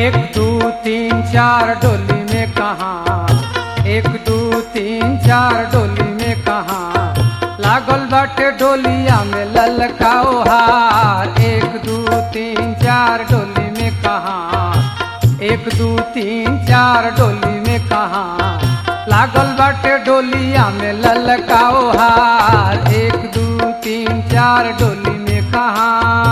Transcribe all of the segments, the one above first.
एक दू तीन चार डोली में कहा एक दू तीन चार डोली में कहा लागल बाटे डोलिया में ललकाओ हार एक दू तीन चार डोली में कहा एक दू तीन चार डोली में कहा लागल बाटे डोलिया में ललकाओ हार एक दू तीन चार डोली में कहा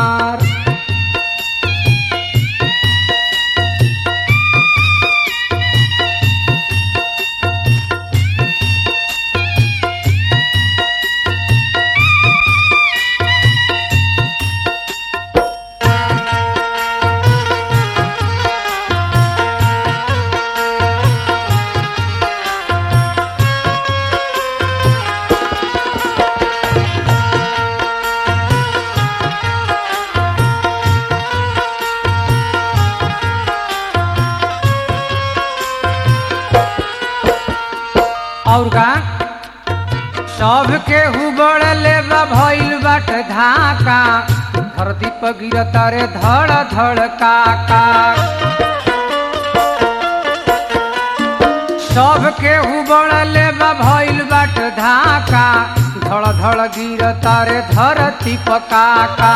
और का सबके हुबड़ले बा भइल बाट धाका धरती पर गिरता रे धड़ धड़ काका सबके हुबड़ले बा भइल बाट धाका धड़ धड़ गिरता रे धरती पर काका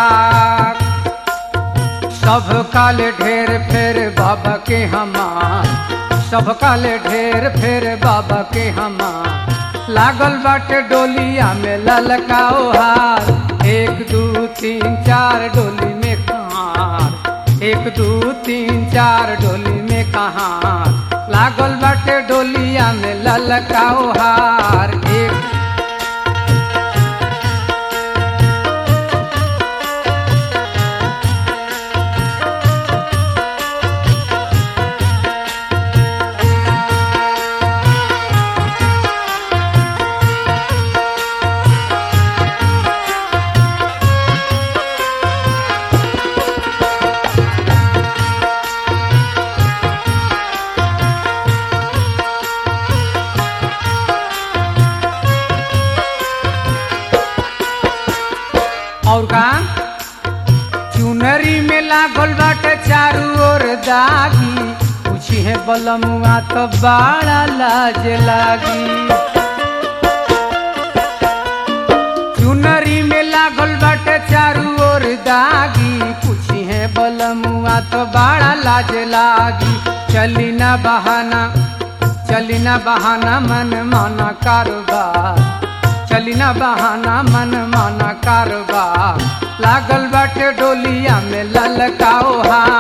सब काले ढेर फेर बाबा के हमार सब काले ढेर फेर बाबा के हमार लागल बाटे डोलिया में ललकाओ हार एक दू तीन चार डोली में कहार एक दू तीन चार डोली में कहार लागल बाटे डोलिया में ललकाओ हार एक और का चुनरी में लागल बाटे चारू ओर दागी पूछी है बलमुआ तो बड़ा लाज लागी चुनरी में लागल बाटे चारू ओर दागी पूछी है बलमुआ तो बड़ा लाज लागी चली ना बहाना चली ना बहाना मन माना कारोबार चली ना बहाना मन माना कारोबार लागल बाटे डोलिया में ललकाओ हा